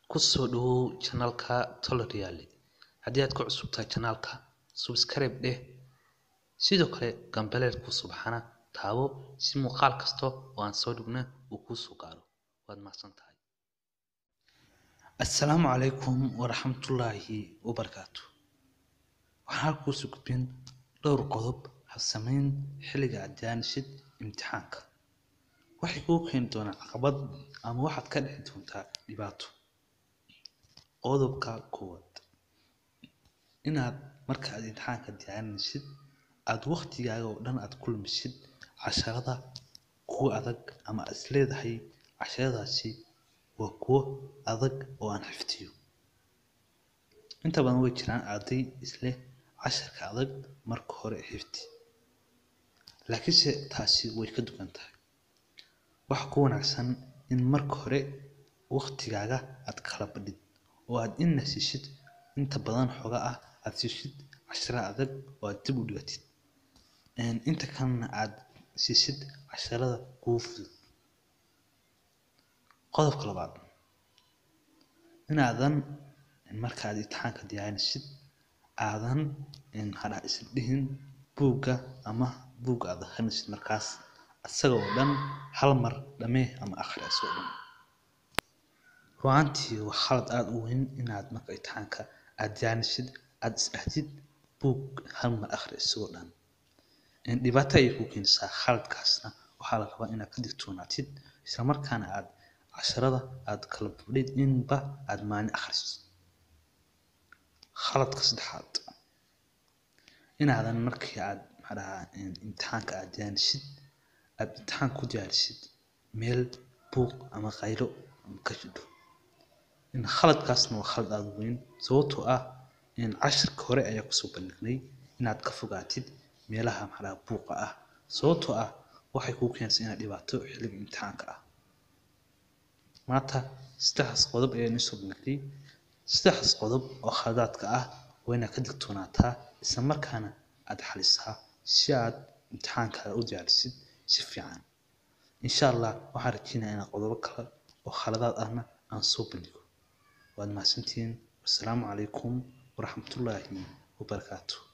kusoo dhawow channelka tolerial haddii aad ku cusub tahay channelka subscribe dheh sidoo kale gambaleelka subxana taabo si muuqaal kasta oo aan soo dhigno uu kuu soo gaaro waad mahadsan tahay assalaamu calaykum waraxmatullaahi wabarakaatu waxaan halka kusoo gudbin dhowr qodob habsamayn xilliga aad diyaanishid imtixaanka waxay kuu keeni doonaa caqabad ama waxaad ka dhici doontaa dhibaato qodobka koowaad inaad marka aad imtixaanka diyaarinaysid aada waqtigaaga oo dhan aad ku lumisid casharada kuwa adag ama aad isleedahay casharadaasi waa kuwo adag oo aan xifdiyo inta badan way jiraan arday isleh casharka adag marka hore xifdi laakiinse taasi way ka duwan tahay waxa ku wanaagsan in marka hore waqtigaaga aad kala badhid oo aad inna siishid inta badan xoga ah aad siishid cashara adag oo aad dib u dhigatid inta kalena aad siisid casharada kugu fudud qodobka labaad inaadan marka aad imtixaanka diyaarinaysid aadan hadha isla dhihin buugga ama buugga aad akhrinaysid markaas isaga oo dhan hal mar dhamee ama akhri isagoo dhan ru'aantii waa khalad aada u weyn inaad marka imtixaanka aad diyaarinaysid aad isdhahdid buug hal mar akhri isagoo dhan dhibaato ayay kuu keenaysaa khaladkaasna waxaa la rabaa inaad ka digtoonaatid isla markaana aad casharada aad kala badhid inba aad maalin akhrisid khaladka saddexaad inaadan markii aad maxaa dhahaa imtixaanka aad diyaarinaysid aad imtixaan ku diyaarisid meel buuq ama qaylo ka jidho khaladkaasna waa khalad aada u weyn sababtoo ah cashirka hore ayaa kusoo bandhignay inaad ka fogaatid meelaha maxaa dhahaa buuqa ah sababtoo ah waxay kuu keenaysaa inaad dhibaato xilliga imtixaanka ah maanta saddexdaas qodob ayaa inoo soo bandhigay saddexdaas qodob oo khaladaadka ah waa inaad ka digtoonaataa isla markaana aad xalisaa si aad imtixaankaaga u diyaarisid si fiican insha allah waxaan rajeynayaa inaan qodobo kale oo khaladaad ahna aan soo bandhigo waad mahadsantihiin wassalaamu calaykum waraxmatullaahi wabarakaatu